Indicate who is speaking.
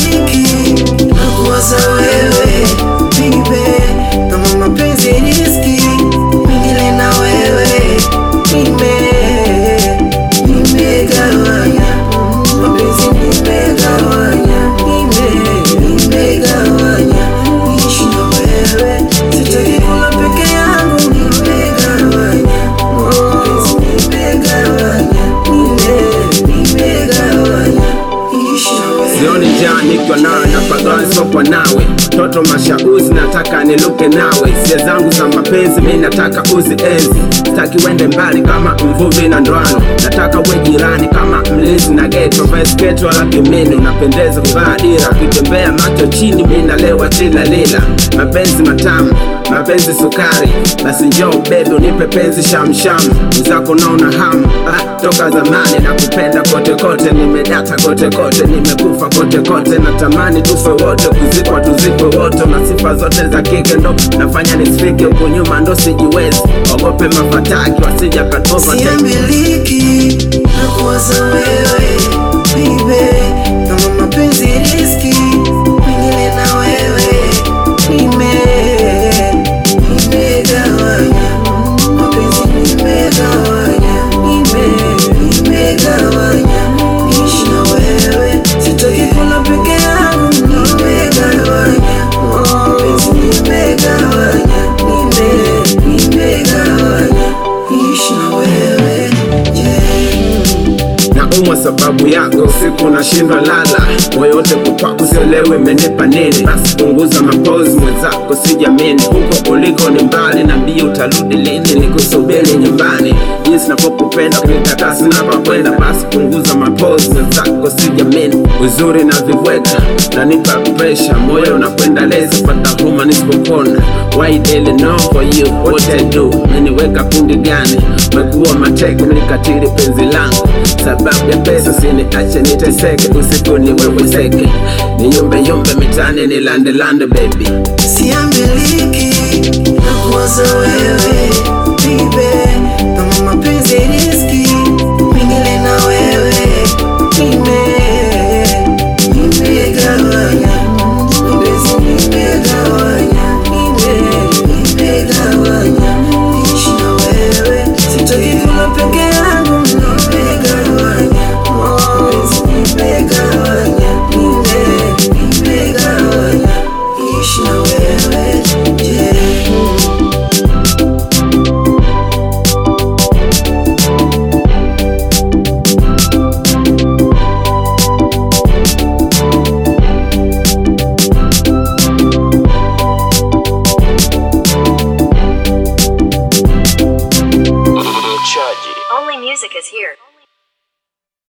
Speaker 1: Siambiliki na kuwaza wewe baby, kama mapenzi riski mingine na wewe nime nimegawanya mapenzi nimegawanya nime nimegawanya niishi na wewe sitaki kula peke yangu nimegawanya mapenzi nimegawanya nime nimegawanya niishi na wewe
Speaker 2: Sioni njaa nikiwa nawe na pagawa sokwa nawe toto mashauzi nataka niluke nawe sia zangu za mapenzi mi nataka uzi enzi sitaki wende mbali kama mvuvi na ndoano nataka we jirani kama mlinzi na geto vesketo wala kimini unapendeza kuvaa dira ukitembea macho chini mi nalewa tilalila mapenzi matamu mapenzi sukari basi njoo bebi unipe penzi shamsham mwenzako naona hamu ah, toka zamani na kupenda kote kote nimedata kote kote nimekufa kote kote natamani tufe wote kuzikwa tuzikwe wote na sifa zote za kike ndo nafanya nisifike huku nyuma ndo sijiwezi ogope mafataki wasija kanova
Speaker 1: Siambiliki na kuwaza wewe baby, kama mapenzi riski mengine na wewe nime nimegawanya mapenzi nimegawanya nime nimegawanya niishi na wewe sitaki kula peke yangu nimegawanya mapenzi nimegawanya nime nimegawanya niishi na wewe yeah.
Speaker 2: naumwa sababu yako usiku nashindwa lala moyo wote kukwako sielewi imenipa nini basi punguza mapozi mwenzako sijamini huko uliko ni mbali na mbio utarudi lini nikusubiri nyumbani jinsi napokupenda kunitaka sina pa kwenda basi punguza mapozi mwenzako sijamini uzuri na vibweka nanipa presha moyo unakwenda lezi pata huma nisipopona why daily know for you what I do meniweka kundi gani mekuwa mateka mnikatili penzi langu sababu ya pesa siniache niteseke usiku niwewezeke niyumbeyumbe mitani nilandelande baby
Speaker 1: Siambiliki na kuwaza wewe